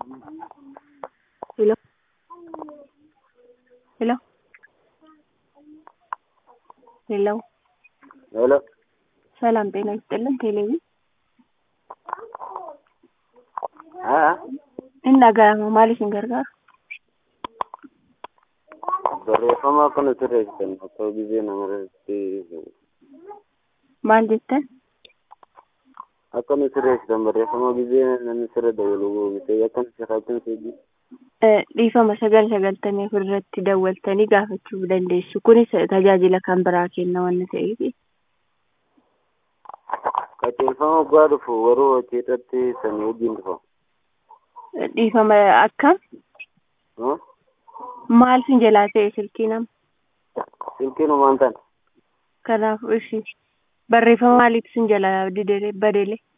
hello hello hello ሄሎ ሰላም ጤና ይስጥልን ቴሌቪ አ innaga'ama maal isin gargaaru barreeffama akka nuti reessisan akka gisee namarratti maal jettan akka nuti reessisan barreeffama gisee namni sirra dabalu gootee akka nuti raajin seeji Eh, dhiifama sagal sagaltamii afur irratti dawwaltanii gaafachuu dandeessu kunis tajaajila kan biraa kenna wanna ta'eef qajeelfama waggaa dhufu waruu hojiirratti sanii wajjin dhufa dhiifama akkam Huh? maal sin jalaa ta'e silkii nama silkiin humaan tan kanaaf ishi barreeffama maaliif sin jalaa didere badele